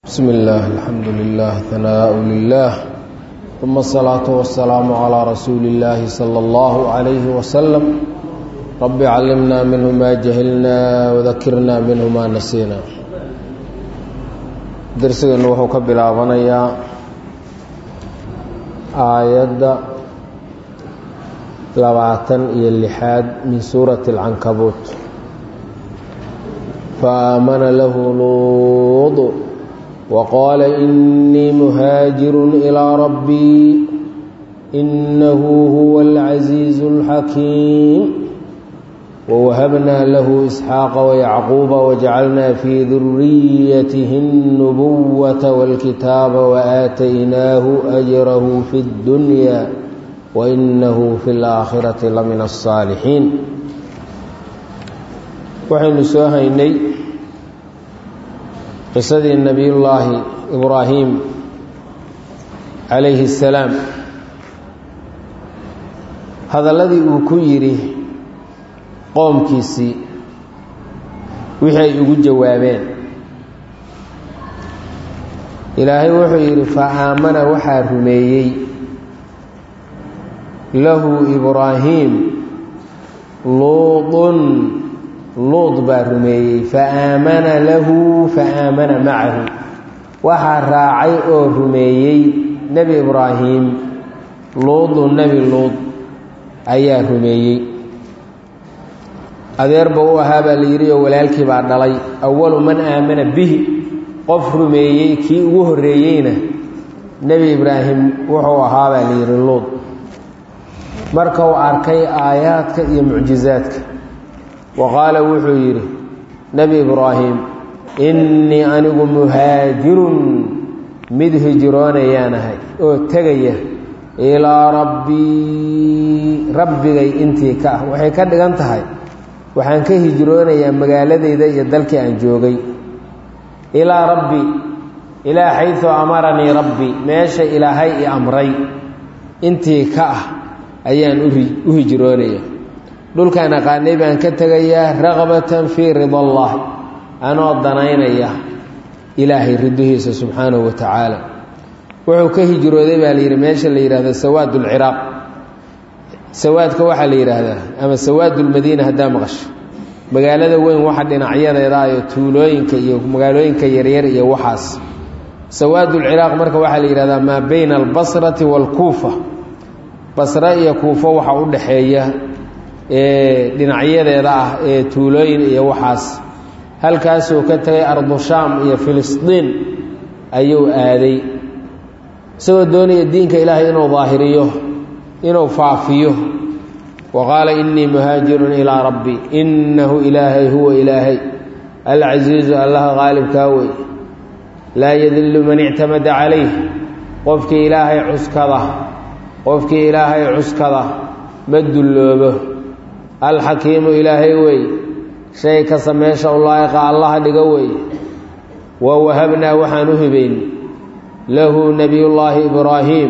بسم الله الحمد لله ثناء لله ثم الصلاة والسلام على رسول الله صلى الله عليه وسلم رب علمنا منه ما جهلنا وذكرنا منه ما نسينا درسنا وحو كبلاابنيا آيات لبعتن إلى اللحاد من سورة العنكبوت فآمن له لوط وقال إني مهاجر إلى ربي إنه هو العزيز الحكيم ووهبنا له إسحاق ويعقوب وجعلنا في ذريته النبوة والكتاب وآتيناه أجره في الدنيا وإنه في الآخرة لمن الصالحين وحين سوهيني qisadii nebiyullaahi ibraahim calayhi assalaam hadalladii uu ku yidhi qoomkiisii wixii ay ugu jawaabeen ilaahay wuxuu yidhi fa aamana waxaa rumeeyey lahu ibraahiim luudun luud baa rumeeyey fa aamana lahu fa aamana macahu waxaa raacay oo rumeeyey nebi ibraahim luudu nebi luud ayaa rumeeyey adeerba u ahaa baa la yidhi oo walaalkii baa dhalay awalu man aamana bihi qof rumeeyey kii ugu horreeyeyna nebi ibraahim wuxuu ahaa baa la yidhi luud marka uu arkay aayaadka iyo mucjizaadka wa qaala wuxuu yidhi nebi ibraahim innii anigu muhaajirun mid hijroonayaanahay oo tegaya ilaa rabbii rabbigay intii ka ah waxay ka dhigan tahay waxaan ka hijroonayaa magaaladayda iyo dalkii aan joogay ilaa rabbi ilaa xayu amaranii rabbi meesha ilaahay i amray intii ka ah ayaan u hijroonaya dhulkaan aqaanay baan ka tegayaa raqbatan fii rida allah anoo danaynaya ilaahay ridihiisa subxaanahu wa tacaala wuxuu ka hijrooday baa la yidhi meesha la yidhahdo sawaad ulciraaq sawaadka waxaa la yidhaahdaa ama sawaadulmadiina haddaa maqasho magaalada weyn waxa dhinacyadeeda iyo tuulooyinka iyo magaalooyinka yaryar iyo waxaas sawaadulciraaq marka waxaa la yidhahdaa maa bayna albasrati waalkuufa basre iyo kuufo waxa u dhaxeeya ee dhinacyadeeda ah ee tuulooyin iyo waxaas halkaasuu ka tegay ardushaam iyo filistiin ayuu aaday isagoo doonaya diinka ilaahay inuu daahiriyo inuu faafiyo wa qaala innii muhaajirun ilaa rabbi innahu ilaahay huwa ilaahay alcasiizu allaha qaalibkaa wey laa yadillu man ictamada calayh qofkii ilaahay cuskada qofkii ilaahay cuskada ma dulloobo alxakiimu ilaahay wey shay kasta meesha u laa'iqa allaha dhigo wey wa wahabnaa waxaan u hibayn lahu nebiyullaahi ibraahiim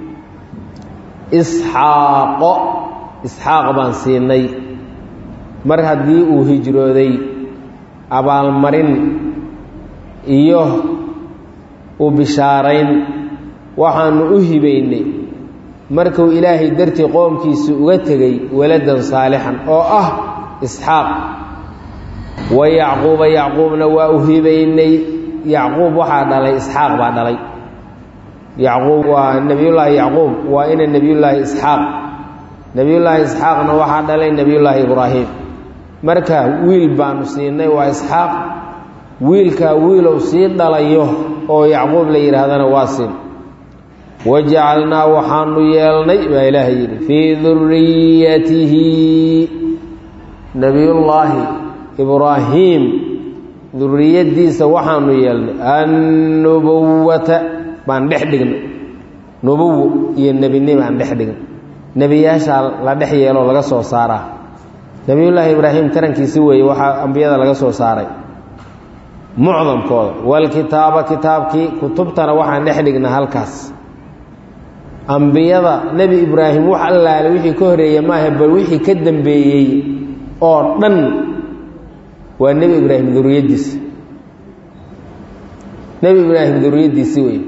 isxaaqo isxaaq baan siinay mar haddii uu hijrooday abaalmarin iyo u bishaarayn waxaanu u hibaynay markuu ilaahay dartii qoomkiisu uga tegey waladan saalixan oo ah isxaaq wa yacquuba yacquubna waa u hibaynay yacquub waxaa dhalay isxaaq baa dhalay yacquub waa nebiyullaahi yacquub waa ina nebiyullaahi isxaaq nebiyullaahi isxaaqna waxaa dhalay nebiyullaahi ibraahim marka wiil baanu siinay waa isxaaq wiilkaa wiilow sii dhalayo oo yacquub la yidhaahdana waa siin wajacalnaa waxaanu yeelnay baa ilaahay yidhi fii duriyatihi nebiyullaahi ibraahiim duriyadiisa waxaanu yeelnay annubuwata baan dhex dhignay nubuwo iyo nebinimo aan dhex dhignay nebiyaashaa la dhex yeeloo laga soo saaraa nebiyullaahi ibraahim tarankiisi weeye waxaa ambiyada laga soo saaray mucdamkooda walkitaaba kitaabkii kutubtana waxaan dhex dhignay halkaas ambiyada nebi ibraahim wax allaale wixii ka horeeya maaha bal wixii ka dambeeyey oo dhan waa nebi ibraahim duriyaddiisa nebi ibraahim duriyaddiisii wey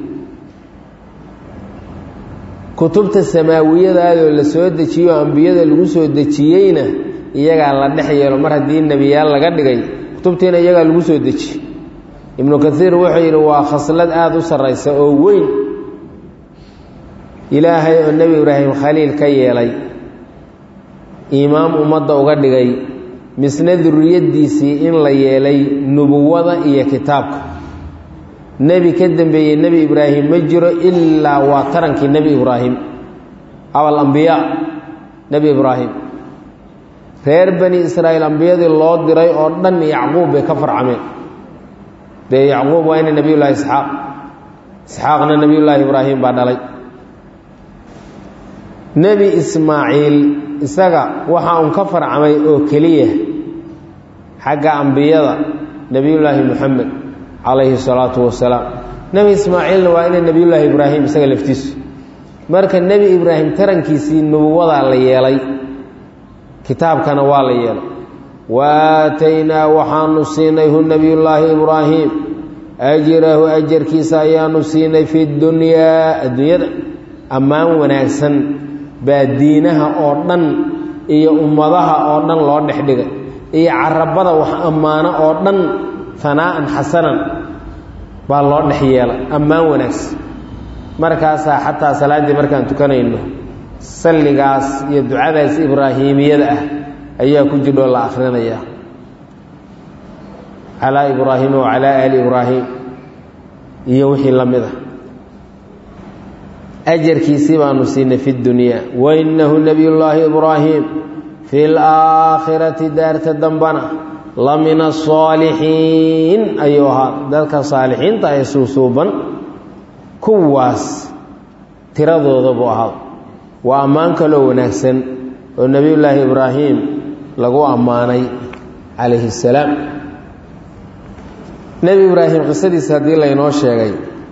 kutubta samaawiyadaadoo la soo dejiyo ambiyada lagu soo dejiyeyna iyagaa la dhex yeelo mar haddii nebiyaal laga dhigay kutubtiina iyagaa lagu soo dejiye ibnu kaiir wuxuu yidhi waa khaslad aada u sarraysa oo weyn ilaahay oo nebi ibraahim khaliil ka yeelay imaam ummadda uga dhigay misna duriyaddiisii in la yeelay nubuwada iyo kitaabka nebi ka dembeeyey nebi ibraahim ma jiro ilaa waa tarankii nebi ibraahim abal ambiyaa nebi ibraahim reer bani israa'iil ambiyadii loo diray oo dhan yacquub bay ka farcameen dee yacquub waa ina nebiyullaahi isxaaq isxaaqna nebiyullaahi ibraahim baa dhalay nebi ismaaciil isaga waxa uun ka farcamay oo keliya xagga ambiyada nebiyullaahi moxamed calayhi salaatu wasalaam nebi ismaaciilna waa ina nebiyullaahi ibraahim isaga laftiisu marka nebi ibraahim tarankiisii nubuwadaa la yeelay kitaabkana waa la yeelay waataynaa waxaanu siinay hu nebiyullaahi ibraahim ajrahu ajarkiisa ayaanu siinay fi dunyaa adduunyada ammaan wanaagsan baa diinaha oo dhan iyo ummadaha oo dhan loo dhex dhigay iyo carabada wax ammaano oo dhan hanaa'an xasanan baa loo dhex yeelay ammaan wanaagsan markaasaa xataa salaaddii markaan tukanayno salligaas iyo ducadaas ibraahiimiyada ah ayaa ku jidhoo la akhrinayaa calaa ibraahiima wa calaa aali ibraahim iyo wixii la mid ah ajarkiisii baanu siinay fi dunyaa wainahu nebiyullaahi ibraahim fi laakhirati daarta dambana la min asaalixiin ayuu ahaa dadka saalixiinta ee suusuuban kuwaas tiradooda buu ahaa waa ammaan kaloo wanaagsan oo nebiyullaahi ibraahim lagu ammaanay calayhi salaam nebi ibraahim qisadiisa haddii laynoo sheegay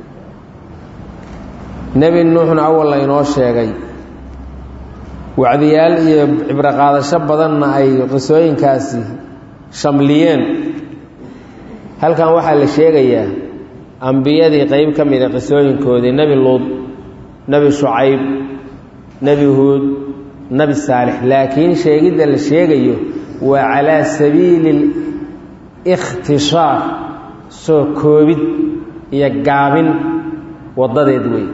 nebi nuuxna awal laynoo sheegay wacdiyaal iyo cibro qaadasho badanna ay qisooyinkaasi shamliyeen halkan waxaa la sheegayaa ambiyadii qeyb ka mida qisooyinkoodii nebi luud nebi shucayb nebi huud nebi saalix laakiin sheegidda la sheegayo waa calaa sabiili ikhtishaar soo koobid iyo gaabin waddadeed wey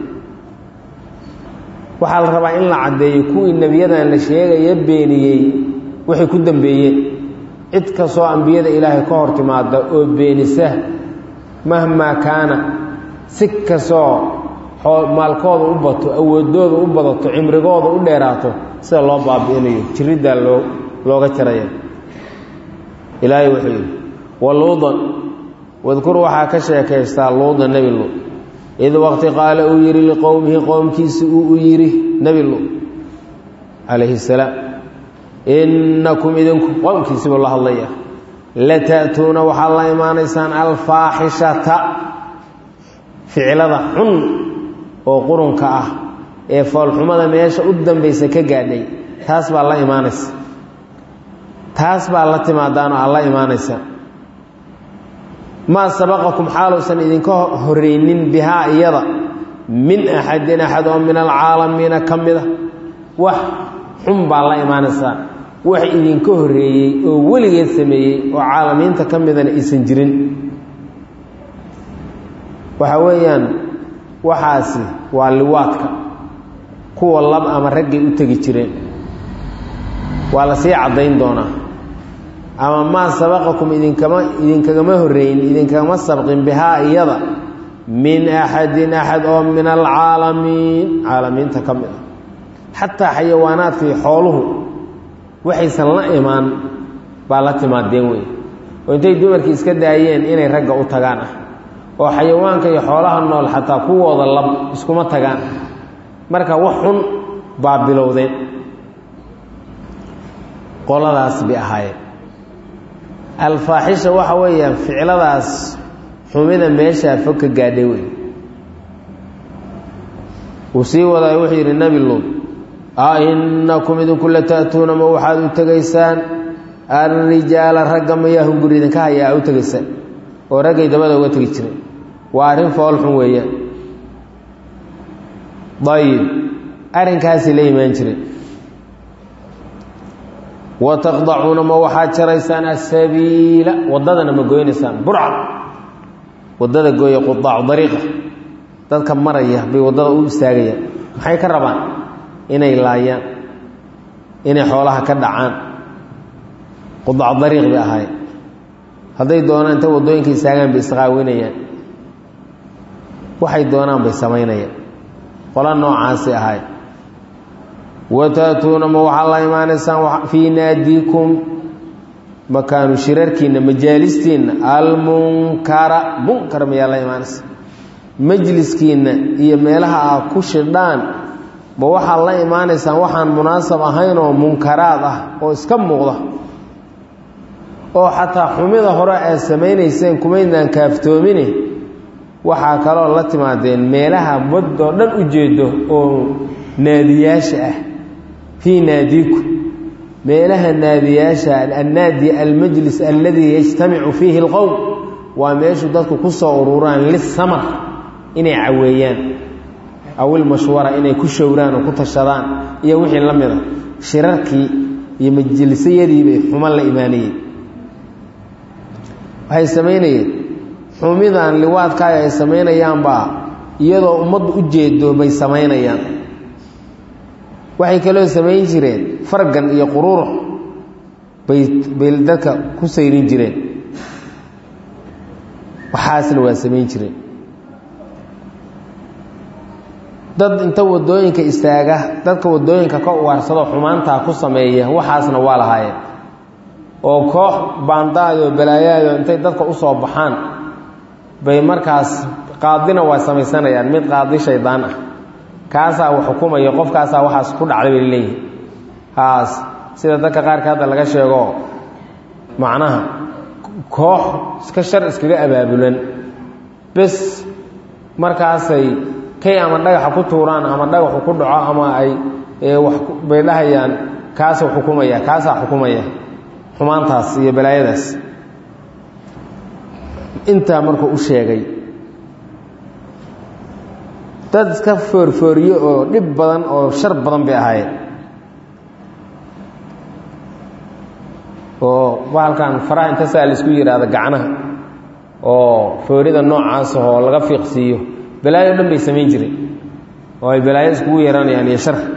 waxaa la rabaa in la caddeeyo kuwii nebiyadan la sheegaya beeniyey waxay ku dambeeyeen cid kastoo ambiyada ilaahay ka hor timaada oo beenisa mahmaa kaana si kastoo maalkooda u bato awoodooda u badato cimrigooda u dheeraato sida loo baabi'inayo jiriddaa loo looga jaraya ilaahay wuxuu yidhi waluudan wadkur waxaa ka sheekaystaa luuda nebi luud id waqti qaala uu yidhi liqowmihi qowmkiisi uu u yidhi nebi luud calayhi salaam innakum idinku qowmkiisibuu la hadlaya lata'tuuna waxaad la imaanaysaan alfaaxishata ficilada xun oo qurunka ah ee foolxumada meesha u dambaysa ka gaadhay taas baa la imaanaysa taas baa la timaadaan oo aad la imaanaysaan maa sabaqakum xaaluusan idinka horreynin bihaa iyada min axadin axad oo min alcaalamiina ka mida wax xun baa la imaanaysaa wax idinka horreeyey oo weligeed sameeyey oo caalamiinta ka midana aysan jirin waxa weeyaan waxaasi waa liwaadka kuwa lab ama raggay u tegi jireen waa la sii caddayn doonaa ama maa sabaqakum idinkama idinkagama horreyn idinkagama sabqin bihaa iyada min axadin axad oo min alcaalamiin caalamiinta ka mid a xataa xayawaanaadkii xooluhu waxaysan la imaan baa la timaadeen wey oo intay dumarkii iska daayeen inay ragga u tagaan ah oo xayawaanka iyo xoolaha nool xataa kuwooda lab iskuma tagaan marka wax xun baa bilowdeen qoladaas bay ahaayeen alfaaxisha waxa weeyaan ficladaas xumida meeshaa fog ka gaadhay wey uu sii wadaay wuxuu yidhi nebi luud a innakum idinku la ta'tuuna ma waxaad u tegaysaan alrijaala ragga mayaa hunguri idinka hayaa u tegaysaan oo raggay dabada uga tegi jireen waa arrin foolxun weeyaan ayib arrinkaasay la imaan jireen wa taqdacuuna ma waxaad jaraysaan asabiila waddadana ma goynaysaan burca waddada gooya qudaacu dariiqa dadka maraya bay waddada u istaagayaan maxay ka rabaan inay laayaan inay xoolaha ka dhacaan qudaacu dariiq bay ahaayeen hadday doonaan inta waddooyinka istaagaan bay isqaawinayaan waxay doonaan bay samaynayaan qola noocaasay ahayd wataatuuna ma waxaad la imaanaysaan fii naadiikum makaanu shirarkiinna majaalistiinna almunkara munkar mayaa la imaanaysa majliskiinna iyo meelaha aad ku shidhaan ma waxaad la imaanaysaan waxaan munaasab ahayn oo munkaraad ah oo iska muuqda oo xataa xumida hore aad samaynayseen kumaydnaan kaaftoomine waxaa kaloo la timaadeen meelaha waddoo dhan u jeedo oo naadiyaasha ah fii naadiiku meelaha naadiyaasha annaadi almajlis alladii yajtamicu fiihi اlqowm waa meeshu dadku ku soo ururaan lisamar inay caweeyaan awil mashwara inay ku showraan oo ku tashadaan iyo wixii la mida shirarkii iyo majlisayadii bay xuman la imaanayeen waxay samaynayeen xumidan liwaadkaaga ay samaynayaanbaa iyadoo ummaddu u jeedo bay samaynayaan waxay kaloo samayn jireen fargan iyo quruurux bay bay dadka ku sayrin jireen waxaasna waa samayn jireen dad inta waddooyinka istaaga dadka waddooyinka ka ugaarsadoo xumaantaa ku sameeya waxaasna waa lahaayeen oo koox baandaayoo balaayaayoo intay dadka u soo baxaan bay markaas qaadina waa samaysanayaan mid qaadi shaydaan ah kaasaa wax xukumaya qofkaasaa waxaas ku dhacday bay leeyihin haas sida dadka qaarka hadda laga sheego macnaha koox iska shar iskaga abaabulan bes markaasay kay ama dhagaxa ku tuuraan ama dhagaxu ku dhaco ama ay wax bay dhahayaan kaasuu xukumaya kaasaa xukumaya xumaantaas iyo balaayadaas intaa markuu u sheegay dad iska foorfooriyo oo dhib badan oo shar badan bay ahaayeen oo bahalkan faraha inta saa laisku yidhaahdo gacnaha oo foorida noocaas oo laga fiiqsiiyo balaayo dhan bay samayn jireen oo ay balaayo iskugu yeeranayaan iyo shar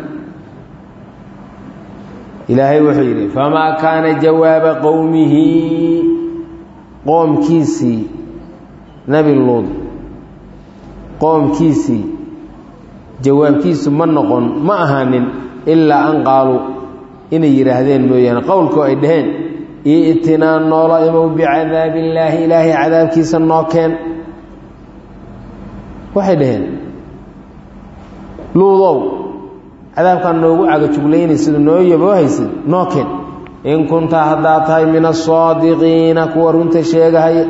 ilaahay wuxuu yidhi famaa kaana jawaaba qowmihi qoomkiisii nebi luud qoomkiisii jawaabkiisu ma noqon ma ahaanin ilaa an qaaluu inay yidhaahdeen mooyaane qowlkoo ay dhaheen i'tinaa noola imow bicadaabillaahi ilaahay cadaabkiisa noo keen waxay dhaheen luudow cadaabkaan noogu cagajuglaynaysid noo yaboo haysid noo keen in kunta haddaad tahay min asaadiqiina kuwa runta sheegahaya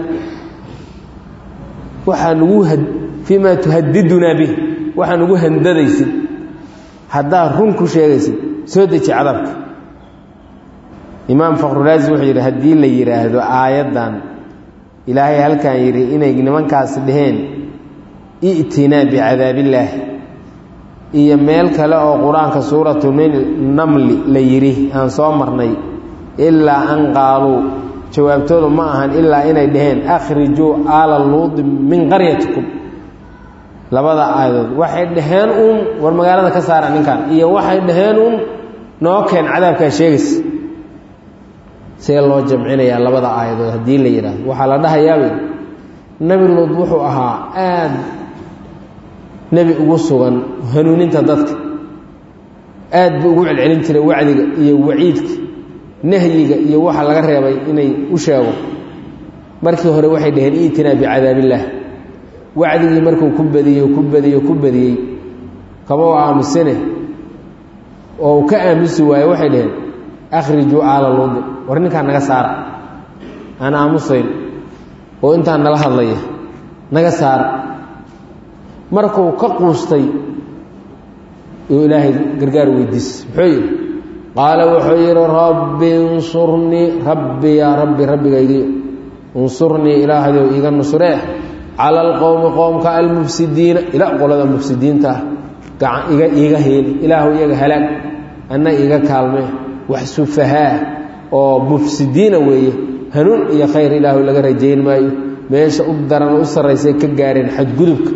waxaa nugu fii maa tuhadidunaa bih waxaa nugu handadaysid haddaad run ku sheegaysid soo deji cadaabka imaam fakhruraazi wuxuu yidhi haddii la yidhaahdo aayaddan ilaahay halkan yidhi inay nimankaasi dhaheen i'tinaa bicadaabillaahi iyo meel kale oo qur-aanka suuratu namli la yidhi aan soo marnay ilaa an qaaluu jawaabtoodu ma ahan ilaa inay dhaheen akhrijuu aala luudi min qaryatikum labada aayadood waxay dhaheen uun war magaalada ka saara ninkan iyo waxay dhaheen uun noo keen cadaabkaa sheegaysa see loo jamcinayaa labada aayadood haddii la yidhaahdo waxaa la dhahayaabay nebi luud wuxuu ahaa aad nebi ugu sugan hanuuninta dadka aad buu ugu celcelin jiray wacdiga iyo waciidka nahyiga iyo waxa laga reebay inay u sheego markii hore waxay dhaheen iitinaa bicadaabillaah wacdigii markuu ku badiyey ku badiyey ku badiyey kama u aamusane oo uu ka aamusi waaye waxay dhaheen akhrijuu aala luudi war ninkaan naga saara aan aamusayn oo intaan nala hadlaya naga saara markuu ka quustay uu ilaahay gargaar weydiis muxuu yidhi qaala wuxuu yidhi rabbi insurnii rabbi yaa rabbi rabbigaygi insurnii ilaahdow iiga nusree cala alqowmi qoomka almufsidiina ilaa qolada mufsidiinta ah gacan iga iiga heeli ilaahu iyaga halaag anna iiga kaalmee wax sufahaa oo mufsidiina weeye hanuun iyo khayr ilaahu laga rajayn maayo meesha u daran u sarraysay ka gaareen xadgudubka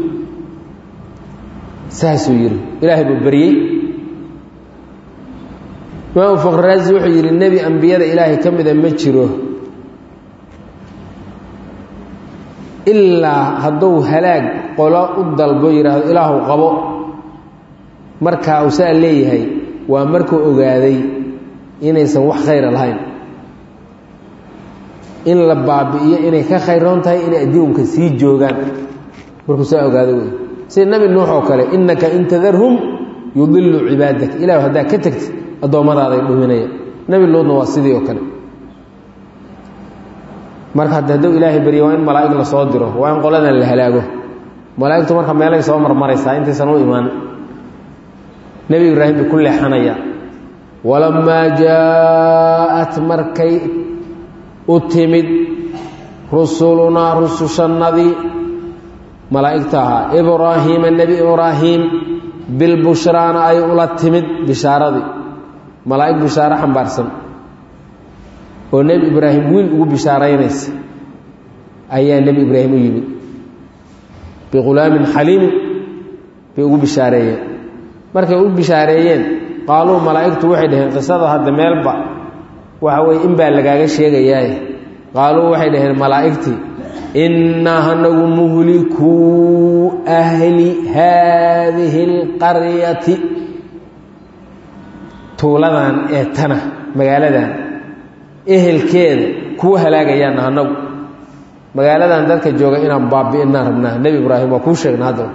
saasuu yidhi ilaahay buu baryey imaamu faqriraasi wuxuu yidhi nebi ambiyada ilaahay ka mida ma jiro ilaa hadduu halaag qolo u dalbo yidhaahdo ilaahu qabo markaa uu saa leeyahay waa markuu ogaaday inaysan wax khayra lahayn in la baabi'iyo inay ka khayroon tahay inay adduunka sii joogaan markuu saa ogaado wey sida nebi nuux oo kale innaka in tadarhum yudilu cibaadak ilahu haddaa ka tegtid addoommadaadaay dhuminaya nebi luudna waa sidii oo kale marka hadde hadduu ilaahay barya waa in malaa'ig la soo diro waa in qoladan la halaago malaa'igtu marka meelay soo marmaraysaa intaysan u imaan nebi ibraahim bay ku leexanaya walamaa jaa-at markay u timid rusulunaa rusushannadii malaa'igta ahaa ibraahiima nebi ibraahim bilbushraana ay ula timid bishaaradii malaa'ig bishaaro xambaarsan oo nebi ibraahim wiil ugu bishaaraynaysa ayaa nebi ibraahim u yimid biqulaamin xaliimin bay ugu bishaareeyeen markay u bishaareeyeen qaaluu malaa'igtu waxay dhaheen qisada hadda meelba waxa weye in baa lagaaga sheegayaaye qaaluu waxay dhaheen malaa'igtii innaa hanagu muhlikuu ahli haadihi اlqaryati tuuladan ee tana magaaladan ehelkeeda kuwa halaagayaana hanagu magaaladan dadka jooga inaan baabi'inaan rabnaa nebi ibraahim waa kuu sheegna haddaba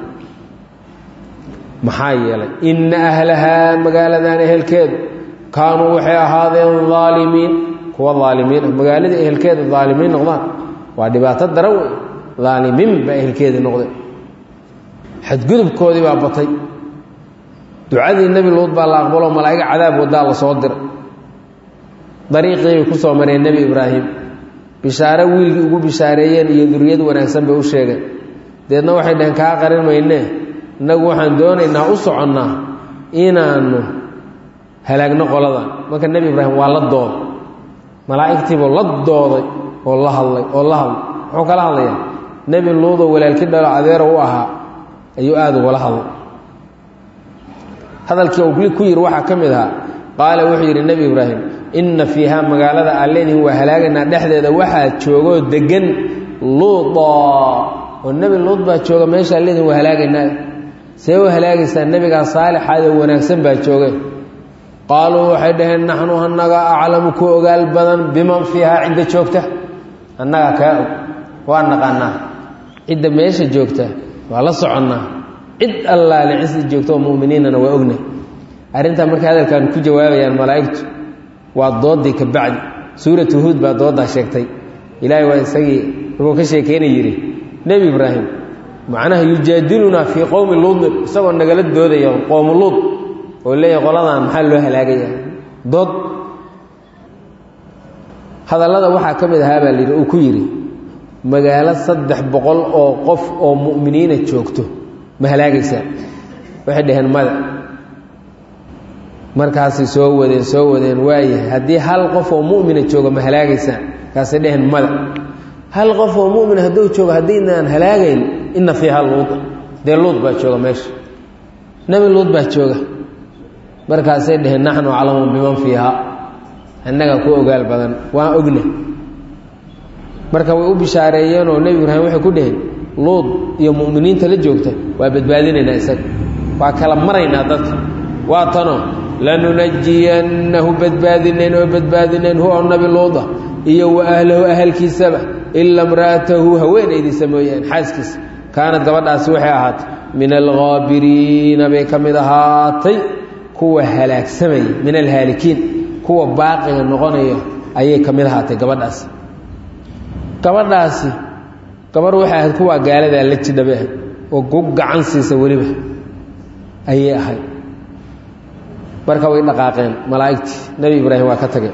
maxaa yeelay inna ahlahaa magaaladan ehelkeedu kaanuu waxay ahaadeen aalimiin kuwa aalimiin ah magaalada ehelkeeda aalimiin noqdaan waa dhibaato daran wey aalimiin baa ehelkeedii noqdeen xadgudubkoodii baa batay ducadii nebi luud baa la aqbalo malaa'iga cadaab wadaa la soo diray dariiqii bay ku soo mareen nebi ibraahim bishaare wiilkii ugu bishaareeyeen iyo duriyad wanaagsan bay u sheegeen deedna waxay dhaheen kaa qarin maynee innagu waxaan doonaynaa u soconnaa inaannu halaagno qoladan marka nebi ibraahim waa la dooday malaa'igtiibuu la dooday oo la hadlay oo la hadlay muxuu kala hadlayaa nebi luudoo walaalki dhalo adeero u ahaa ayuu aada ugala hadlay hadalkii uu ku yidhi waxaa ka mid ahaa qaala wuxuu yidhi nebi ibraahim inna fiihaa magaalada allenihi waa halaagaynaa dhexdeeda waxaa joogoo deggan luuda oo nebi luud baa jooga meesha allenihi waa halaagaynaa see u halaagaysaa nebigaa saalixaadoo wanaagsan baa jooge qaaluu waxay dhaheen naxnu annaga aclamu ku ogaal badan biman fiihaa cidda joogta annagaa kaa og waa naqaanaa cidda meesha joogta waa la soconnaa cid allaale cisda joogta oo mu'miniinana waa ogna arrintaa markay hadalkan ku jawaabayaan malaa'igtu waa doodii ka bacdi suuratu huud baa dooddaa sheegtay ilaahay waa isagii markuu ka sheekeyna yidhi nebi ibraahim macnaha yujaadilunaa fii qowmi luudin isagoo nagala doodaya qowmu luud oo leeyahay qoladan maxaa loo halaagaya dood hadallada waxaa ka mid ahaa baa layidhi uu ku yidhi magaalo saddex boqol oo qof oo mu'miniina joogto ma halaagaysaa waxay dhaheen mada markaasay soo wadeen soo wadeen waayahay haddii hal qof oo mu'mina jooga ma halaagaysaa markaasay dhaheen mada hal qof oo mu'min hadduu joogo haddiinaan halaagayn inna fiiha luuda dee luud baa jooga meesha nebi luud baa jooga markaasay dhaheen naxnu aclamu biman fiiha annaga ku ogaal badan waan ogna marka way u bishaareeyeenoo nebi ibraahim waxay ku dhaheen luud iyo mu'miniinta la joogta waa badbaadinaynaa isaga waa kala maraynaa dadka waa tanoo lanunajiyannahu badbaadinayn oo badbaadinayn hu oo nabi luuda iyo wa ahlahu ahalkiisaba ila imra'atahu haweenaydiisa mooyaane xaaskiisa kaanad gabadhaasi waxay ahaatay min alghaabiriina bay ka mid ahaatay kuwa halaagsamaya min alhaalikiin kuwa baaqiga noqonaya ayay ka mid ahaatay gabadhaasi gabadhaasi gabarh waxay ahayd kuwaa gaaladaa la jidhabe ahayd oo ku gacan siisa weliba ayay ahayd marka way dhaqaaqeen malaa'igtii nebi ibraahim waa ka tageen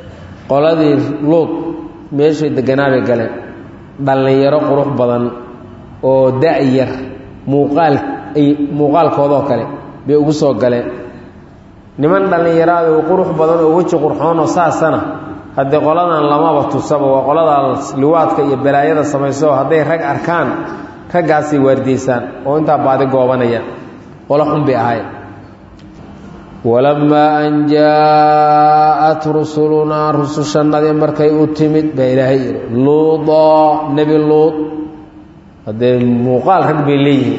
qoladii luud meeshay deganaa bay galeen dhallinyaro qurux badan oo da-yar muuqaal ay muuqaalkoodoo kale bay ugu soo galeen niman dhallinyaraada oo qurux badan oo weji qurxoonoo saasana haddee qoladan lamaba tusaba waa qoladaas liwaadka iyo balaayada samayso hadday rag arkaan raggaasay waardiyeysaan oo intaa baadi goobanayaan qolo xun bay ahayn walamaa an jaa-at rusulunaa rusushannadii markay u timid baa ilaahay yidhi luuda nebi luud haddee muuqaal rag bay leeyihiin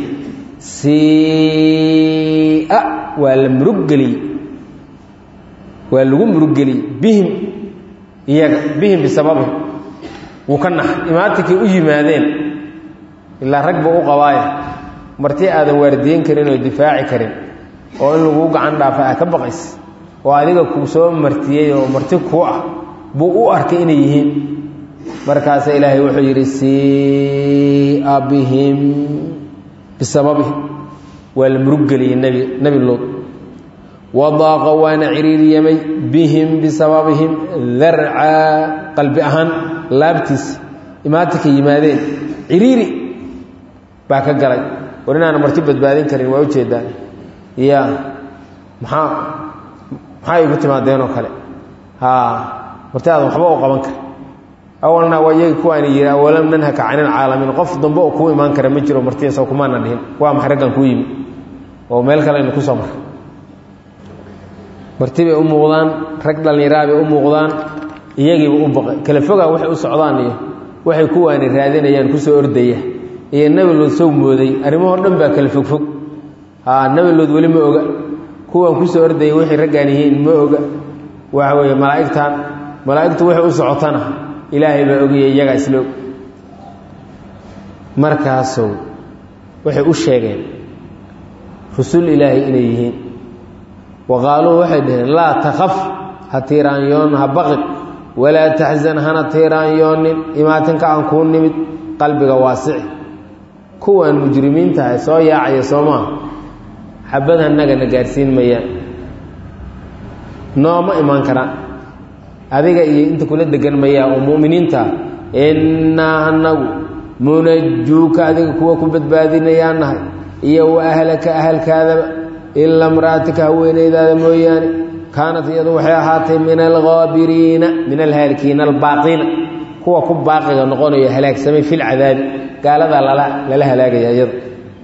sia waa la muruggeliyey waa lagu muruggeliyey bihim iyaga bihim bisababihim wuu ka nax imaatinkay u yimaadeen ilaa rag buu u qabaaya marti aadan waardiyen karin oo difaaci karin oo in laguu gacan dhaafa aa ka baqays oo adiga kuu soo martiyey oo marti kuu ah buu u arkay inay yihiin markaasa ilaahay wuxuu yidhi sia bihim bisababihim waa la muruggeliyey nebi nebi luud wadaaqa waana ciriiriyamay bihim bisababihim darcaa qalbi ahaan laabtiisa imaatinka yimaadeen ciriiri baa ka galay war inaana marti badbaadin karin waa ujeedaan ya maxaa maxaa igu timaadeenoo kale haa marti aadan waxba u qaban kara awalna waa iyagi kuwaani yidhi awalam nanhaka cani ilcaalamiin qof dambe oo kuu imaan kara ma jiro martiyaso kumaana dhihin waa maxay raggan kuu yimi oo meel kale aynu ku soo maray marti bay u muuqdaan rag dhallinyaraa bay u muuqdaan iyagiiba u baqay kala fogaa waxay u socdaan iyo waxay kuwaani raadinayaan kusoo ordaya iyo nebi lood sow mooday arrimahoo dhan baa kala fogfog haa nebi lood weli ma oga kuwan kusoo ordaya waxay raggaan yihiin ma oga waxa weeye malaa'igtan malaa'igtu waxay u socotana ilaahay baa ogaya iyagaa isla og markaasow waxay u sheegeen rusul ilaahay inay yihiin wa qaaluu waxay dhaheen laa takaf ha tiiraanyoon ha baqin walaa taxsan hana tiiraanyoonin imaatinka aan kuu nimid qalbiga waasici kuwan mujrimiinta ah soo yaacaya soo maaha xabad hanagana gaadhsiin mayaan nooma imaan karaan adiga iyo inta kula degan mayaa oo mu'miniintaa innaa anagu munajuuka adiga kuwa ku badbaadinayaan nahay iyo wa ahlaka ahalkaadaba ilaa mra'atika haweenaydaada mooyaane kaanat iyadu waxay ahaatay min alghaabiriina min alhaalikiina albaaqiina kuwa ku baaqiga noqonayo halaagsamay fi lcadaabi gaaladaa lala lala halaagaya iyada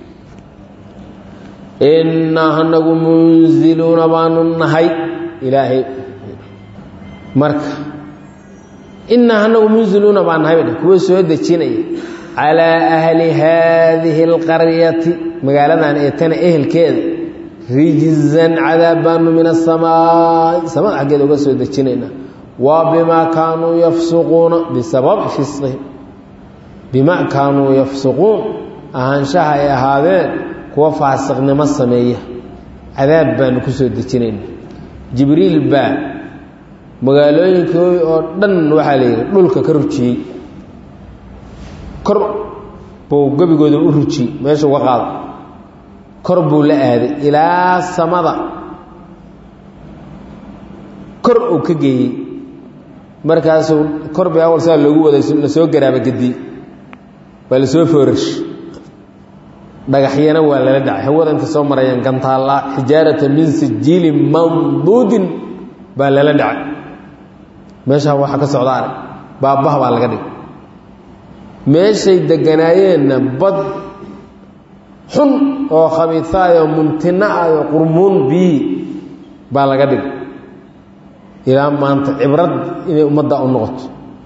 innaa anagu munziluuna baanu nahay ilaahay marka innaa anagu munziluuna baan nahay ba kuwa soo dejinaya calaa ahli haadihi alqaryati magaaladan ee tana ehelkeeda rijzan cadaab baanu min asamaai samada xaggeeda uga soo dejinaynaa waa bimaa kaanuu yafsuquuna bisababi fisqihim bimaa kaanuu yafsuquun ahaanshaha ay ahaadeen kuwa faasiqnimo sameeya cadaab baanu ku soo dejinaynaa jibriil baa magaalooyinkoodii oo dhan waxaa la yidhi dhulka ka rujiyey kor buu gebigooda u rujiyey meesha uga qaado kor buu la aaday ilaa samada kor uu ka geeyey markaasuu kor bay awal saa loogu waday lasoo garaaba gediyey waa lasoo foorash dhagaxyana waa lala dhacay hawada inta soo marayaan gantaalla xijaarata min sijiilin mamduudin baa lala dhacay meeshaa waxa ka socda arag baabbaha baa laga dhigay meeshay deganaayeenna bad xun oo khabiisaayoo muntina ah oo qurmuun biyi baa laga dhigay ilaa maanta cibrad inay ummadda u noqoto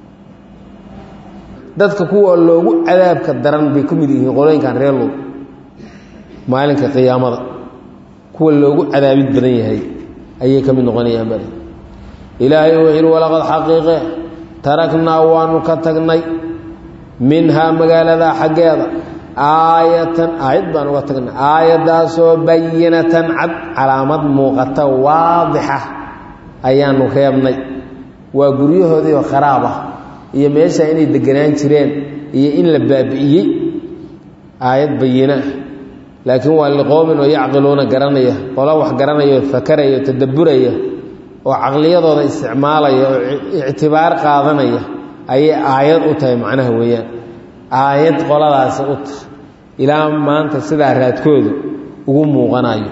dadka kuwa loogu cadaabka daran bay ka mid yihiin qolooyinkan reer luud maalinka qiyaamada kuwa loogu cadaabid badan yahay ayay ka mid noqonayaan bale ilaahay wuxuu yidhi walaqad xaqiiqe taraknaa waanu ka tagnay minhaa magaalada xaggeeda aayatan aayad baan uga tagnay aayaddaasoo bayinatan cad calaamad muuqata waadixa ayaanu reebnay waa guryahoodiioo kharaab ah iyo meesha inay deganaan jireen iyo in la baabi'iyey aayad bayina laakiin waa liqoomin oo yacqiluuna garanaya qola wax garanaya oo fakaraya oo tadabburaya oo caqliyadooda isticmaalaya oo ictibaar qaadanaya ayay aayad u tahay macnaha weeyaan aayad qoladaasi u tahay ilaa maanta sidaa raadkoodu ugu muuqanayo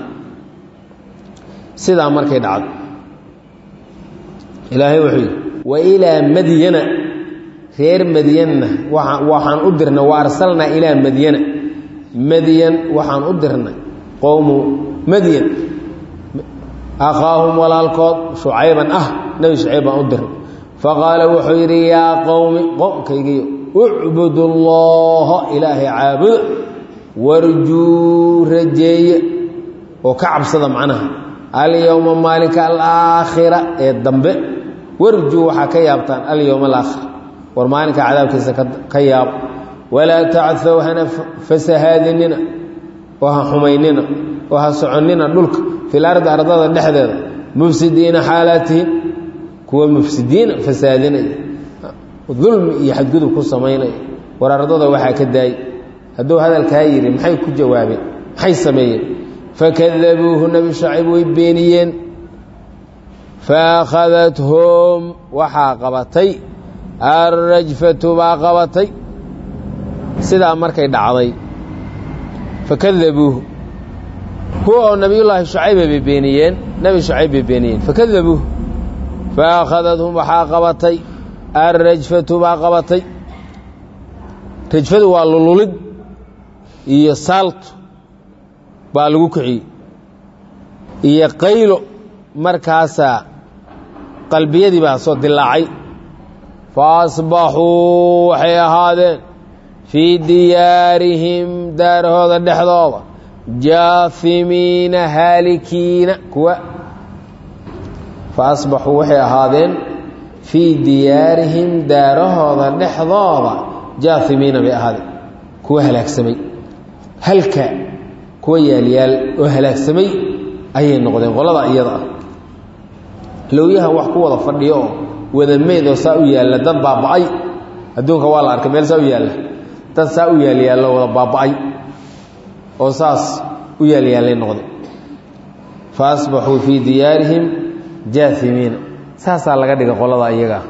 sidaa markay dhacdo ilaahay wuxuu yidhi wa ilaa madyana reer madyanna waxaan u dirnay wa arsalnaa ilaa madyana madyan waxaan u dirnay qowmu madyan akhaahum walaalkood shucayban ah nebi shucayb baan u dirnay faqaala wuxuu yidhi yaa qowmi qowmkaygiyo ucbudu llaha ilaahay caabuda warjuu rajeeye oo ka cabsada macnaha alyowma maalinka alaakhira ee dambe warjuu waxaa ka yaabtaan alyowma alaakhir war maalinka cadaabkiisa ka yaabo walaa tacthow hana fasahaadinina oo ha xumaynina oo ha soconnina dhulka fil ardi ardada dhexdeeda mufsidiina xaalaatihin kuwa mufsidiina fasaadinaya dulmi iyo xadgudub ku samaynaya war ardada waxaa ka daayay hadduu hadalkaa yidhi maxay ku jawaabeen maxay sameeyeen fakadabuuhu nebi shacib way beeniyeen faakadathum waxaa qabatay alrajfatu baa qabatay sidaa markay dhacday fakadabuuhu kuwa oo nebiyullaahi shucayba bay beeniyeen nebi shucayb bay beeniyeen fakadabuuhu faakadathum waxaa qabatay alrajfatu baa qabatay rajfadu waa lululid iyo saaltu baa lagu kiciyey iyo qaylo markaasaa qalbiyadii baa soo dilaacay fa asbaxuu waxay ahaadeen fii diyaarihim daarahooda dhexdooda jaafimiina haalikiina kuwa fa asbaxuu waxay ahaadeen fii diyaarihim daarahooda dhexdooda jaafimiina bay ahaadeen kuwa halaagsamay halka kuwa yaalyaal oo halaagsamay ayay noqdeen qolada iyada ah lowyaha wax ku wada fadhiyo oo wada meyd oo saa u yaalla dad baaba'ay adduunka waa la arkay meel saa u yaalla dad saa u yaalyaallo wada baaba'ay oo saas u yaalyaallay noqday fa asbaxuu fii diyaarihim jaafimiina saasaa laga dhigay qolada iyagaa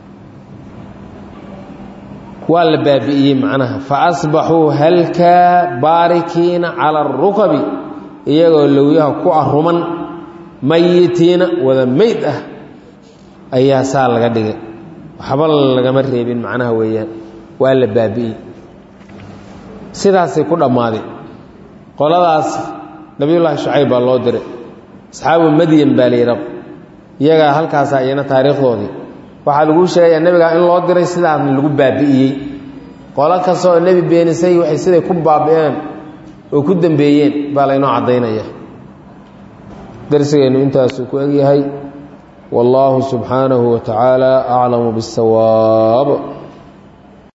waa la baabi'iyey macnaha fa asbaxuu halkaa baarikiina cala arukabi iyagoo lowyaha ku aruman mayitiina wada meyd ah ayaa saa laga dhigay waxba lagama reebin macnaha weeyaan waa la baabi'iyey sidaasay ku dhammaadeen qoladaas nabiyullaahi shucayb baa loo diray asxaabu madyan baa la yidha iyagaa halkaasaa iyana taariikhdoodii waxaa laguu sheegayaa nebigaa in loo diray sidaasna lagu baabi'iyey qolo kasta oo nebi beenisay waxay siday ku baabi'een oo ku dembeeyeen baa laynoo caddaynaya darsigeennu intaasuu ku egyahay wallaahu subxaanahu wa tacaala aclamu biاsawaab